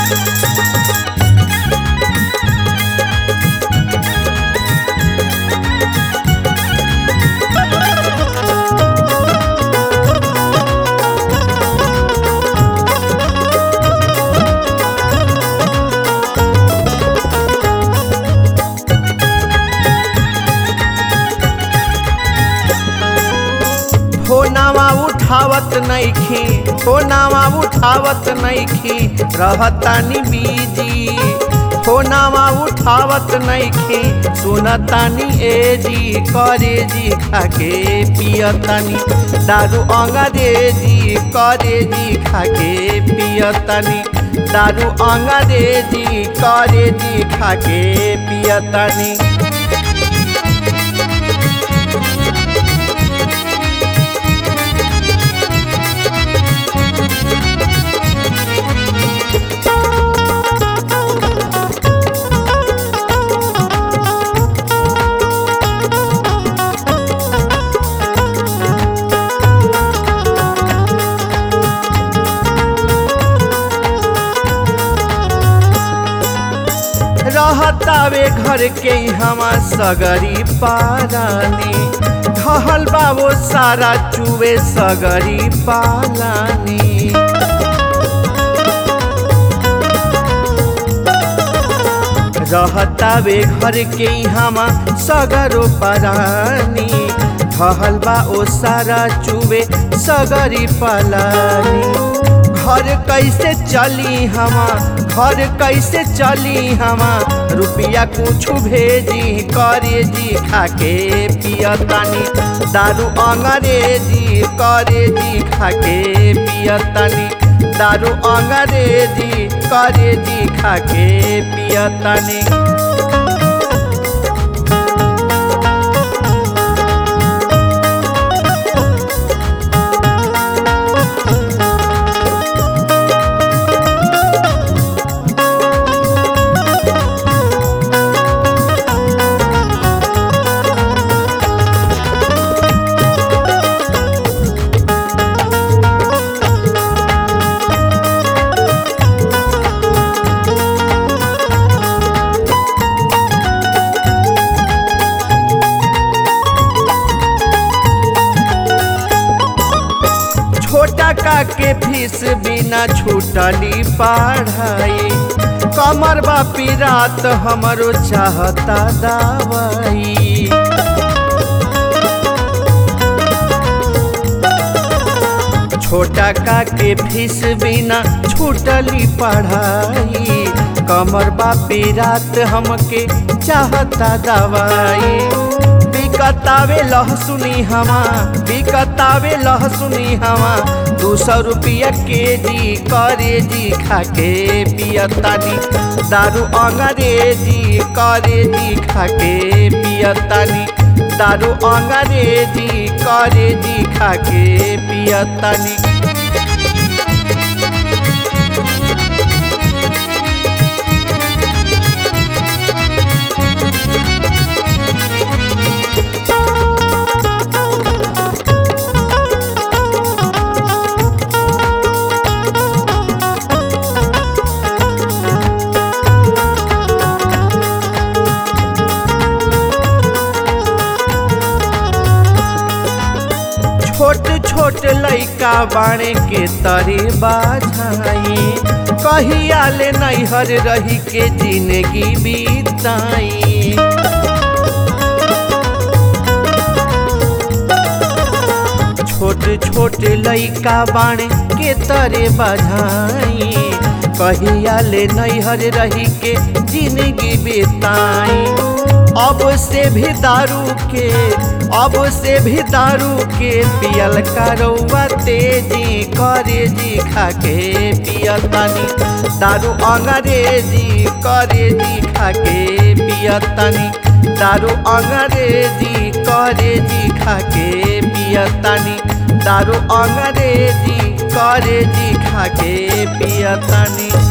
फोनावा उठावत नइखी फोनावा उठावत नइखी रहतानी बीजी फोनावा उठावत नइखी सुनतानी ए जी करे जी खाके पियतानी दारू अंग्रेजी करे जी खाके पियतानी दारू अंग्रेजी करे जी खाके पियतानी रहतावे घर के हमा सगरी पारानी ढहल बा वो सारा चुवे सगरी पालानी रहतावे घर के हमा सगरो परानी ढहल बा ओ सारा चुवे सगरी पालानी घर कैसे चली हमा घर कैसे चली हमा रुपया कुछ भेजी करे जी खाके पियतानी दारू अंग्रेजी करे जी खाके पियतानी दारू अंग्रेजी करे जी खाके पियतानी छोटा का के फीस बिना छूटली पढ़ाई कमर बापी रात हमरो चाहता दवाई छोटा का के फीस बिना छूटली पढ़ाई कमर बापी रात हमके चाहता दवाई बिकतावे लहसुनी हमा बिकतावे लहसुनी हमा दू सौ रुपया के जी करे जी खाके पियतानी दारू अंग्रेजी करे जी खाके पियतानी दारू अंग्रेजी करे जी खाके पियतानी छोट छोट लइका बाणे के तरे बाझाई कहिया ले नैहर रही के जिंदगी बीताई छोट छोट लइका बाणे के तरे बाझाई कहिया ले नैहर रही के जिंदगी बीताई अब से भी दारू के अब से भी दारू के पियल करौआ तेजी करे जी खाके पियतनी दारू अंग्रेजी करे जी खाके पियतनी दारू अंग्रेजी करे जी खाके पियतनी दारू अंग्रेजी करे जी खाके पियतनी